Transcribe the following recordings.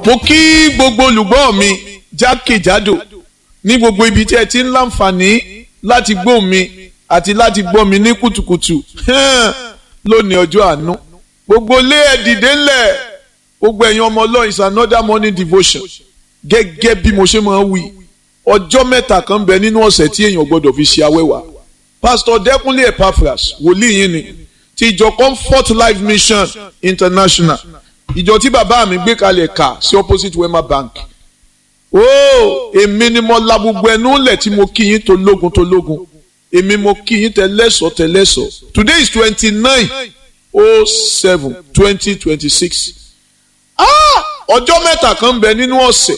mo kí gbogbo olùgbọ́ mi jákèjádò ní gbogbo ibi tí ẹ ti ń láǹfààní láti gbọ́ mi àti láti gbọ́ mi ní kùtùkùtù lónìí ọjọ́ àánú gbogbo lé ẹ dìde ńlẹ̀ gbogbo ẹ̀yin ọmọ ọlọ́run is another morning devotion gẹ́gẹ́ bí mo ṣe máa ń wí ọjọ́ mẹ́ta kan bẹ nínú ọ̀sẹ̀ tí èèyàn gbọ́dọ̀ fi ṣe awẹ́wà pastor dẹ́kunlé epaphras wòlíì yín ni ti ìjọ comfort life mission international ìjọ tí bàbá mi gbé kalẹ̀ kà sí opposite wema bank ooo èmi ni mo la gbogbo ẹnu lẹ̀ tí mo kí yín tó lógun tó lógun èmi mo kí yín tẹ́lẹ̀sọ̀ tẹ́lẹ̀sọ̀ today is twenty nine oh seven twenty twenty six ọjọ́ mẹ́ta kan bẹ nínú ọ̀sẹ̀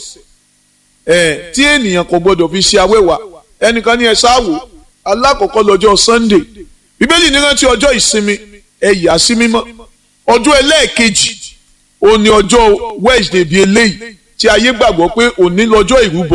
ẹ̀ tí ènìyàn kò gbọdọ̀ fi ṣe awẹ́wà ẹnìkan ní ẹ ṣáàwò alákọ̀ọ́kọ́ lọ́jọ́ sunday bíbélì ní rántí ọjọ́ ìsinmi ẹ yà sí mímọ́ ọjọ́ ẹlẹ́ẹ̀kejì òní ọjọ́ wednesday bíi eléyìí tí ayé gbàgbọ́ pé òní lọ́jọ́ ìrúbọ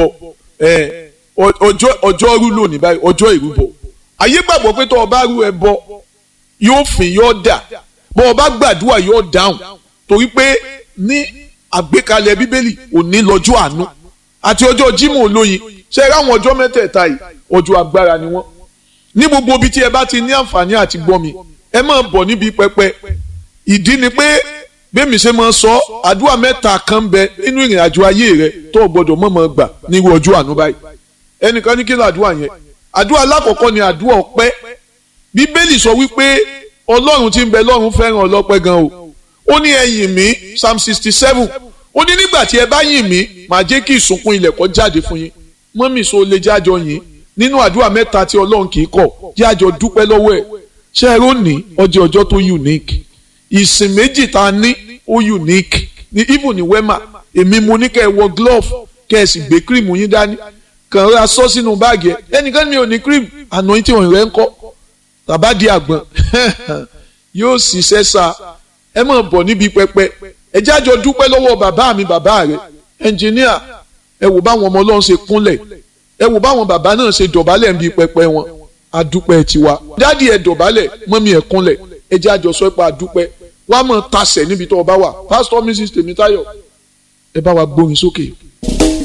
ọjọ́ ọjọ́ rú lónìí báyìí ọjọ́ ìrúbọ ayé gbàgbọ́ pé tó o bá rú ẹbọ yóò fìn yóò dà bó o bá gbàdúrà yóò dáhùn torí pé ní àgbékalẹ̀ bíbélì òní lọ́jọ́ àánú àti ọjọ́ jímọ̀ olóyin ṣe é ráwọn ọjọ́ mẹ́tẹ̀ẹ̀ta yìí ọjọ́ agbára ni wọ́n ní gbogbo ibi tí ẹ bá ti ní àǹfààní àti gbọ́ mi ẹ máa bọ̀ níbi pẹpẹ ìdí ni pé bẹ́ẹ̀mi ṣe máa sọ àdúrà mẹ́ta kan bẹ nínú ìrìn àjò ayé rẹ tó o gbọ́dọ̀ mọ̀mọ́ gbà nírú ọjọ́ àánú báyìí ẹnìkan ní kí ló àdúrà yẹn àdúrà alákọ̀ọ́kọ́ ni àdúrà ọpẹ́ bíbélì sọ wípé ọlọ́run tí ń bẹ lọ́run fẹ́ràn ọlọ́pẹ́ gan o ó ní ẹ yìn mí psalm sixty seven ó ní nígbà tí ẹ bá yìn mí màá jẹ́ kí ìsùnkún ilẹ̀ kó jáde fún yín mọ́mì so lè jájọ yìn nínú àdúrà mẹ́ta tí ọlọ́run kì í kọ̀ jájọ dúpẹ́ lọ́wọ́ ẹ̀ ṣé ẹ rónì ọjọ́ ọjọ́ tó unique ìsìn méjì tá a ní ó unique ní even ní wema èmi mo ní kẹ́ ẹ wọ glove kẹ́ ẹ sì gbé cream yín dání kàn ra sọ sínú báàgì ẹ ẹnìkan mi ò ní cream àná yín tí òun rẹ ń kọ́ tàbá di àgbọn yóò ṣiṣẹ́ sa ẹ máa bọ̀ níbi pẹpẹ ẹ jájọ dúpẹ́ lọ́wọ́ bàbá mi bàbá rẹ ẹnjìníà ẹ wò báwọn ọmọ ọlọ́run ṣe kúnlẹ̀ ẹ wò báwọn bàbá náà ṣe dọ̀bálẹ̀ níbi pẹpẹ wọn adúpẹ́ tiwa dádì ẹ dọ̀bálẹ̀ mọ́mí ẹ kúnlẹ̀ ẹ jájọ sọ pé adúpẹ́ wàá mọ̀ tasẹ̀ níbi tó o bá wà pásítọ̀ mrs tèmítáyọ̀ ẹ bá wa gbórin sókè.